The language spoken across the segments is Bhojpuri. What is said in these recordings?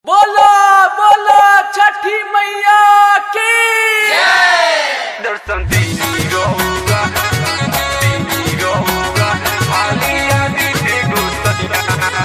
बोलो बोलो छठी मैया की दर्शन दीनी गौरा दीनी गौरा आलिया दीदी गुसरिया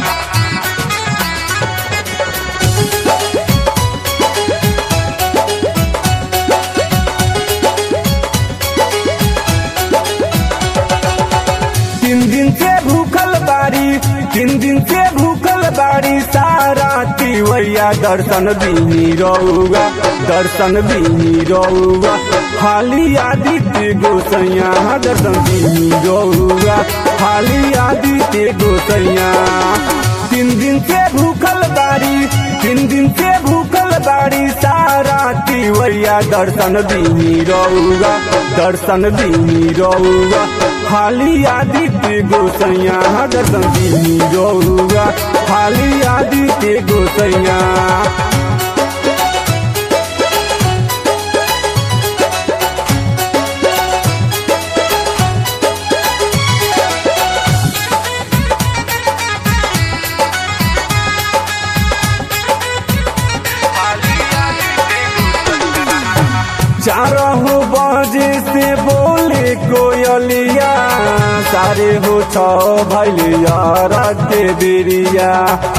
तीन दिन से भूखल बाड़ी तीन दिन से भूखल बाड़ी सारा तिवैया दर्शन दीनी रहुआ दर्शन दीनी रहुआ हाली आदित्य गोसैया दर्शन दीनी रहुआ हाली आदित्य गोसैया तीन दिन से भूखल बाड़ी तीन दिन से भूखल बाड़ी सारा तिवैया दर्शन दीनी रहुआ दर्शन दीनी रहुआ हाली आदित्य गोसैया दर्शन दीनी रहुआ हाली आदित्य गोसैया आलिया दीदी गुसरिया चारह बजे से बोले कोयलिया सारे हो छ भैलिया राते बेरिया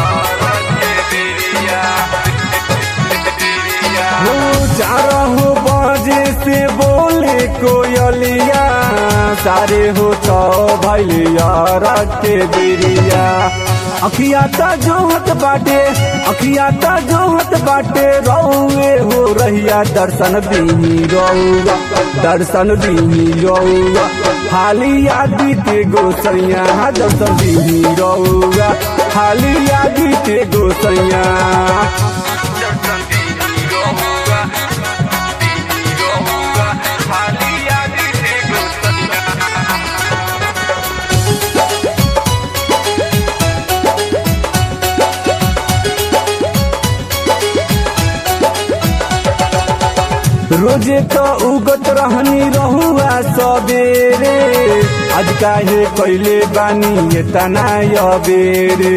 हो चारह बजे से बोले कोयलिया सारे हो छ भैलिया राते बेरिया अखिया ता जोहत बाटे अखिया ता जोहत बाटे रौए हो रहिया दर्शन दीनी रौआ दर्शन दीनी रौआ हाली आदित्य गोसैया दर्शन दीनी रौआ हाली आदित्य गोसैया दर्शन दीनी गौरा दीनी गौरा आलिया दीदी गुसरिया रोजे तो उगत रहनी रहुआ सबेरे आज काहे कैले बानी एतना अबेरे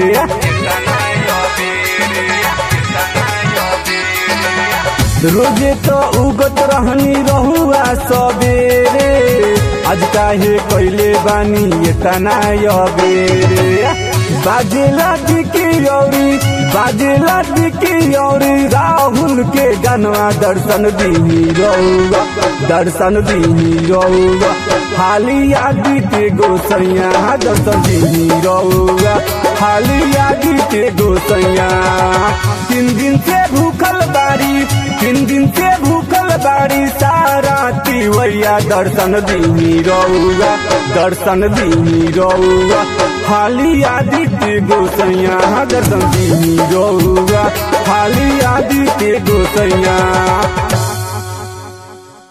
रोजे तो उगत रहनी रहुआ सबेरे आज काहे कैले बानी एतना अबेरे बाजेला दिकी औरी बाजेला दिकी औरी राहुल के गनवा दर्शन दीनी रहुआ दर्शन दीनी रहुआ हाली आदित्य गोसैया दर्शन दीनी रहुआ हाली आदित्य गोसैया तीन दिन से भूखल बाड़ी तीन दिन से भूखल बाड़ी सारा तिवैया दर्शन दीनी रहुआ दर्शन दीनी रहुआ हाली आदित्य गोसैया दर्शन दीनी रहुआ हाली आदित्य गोसैया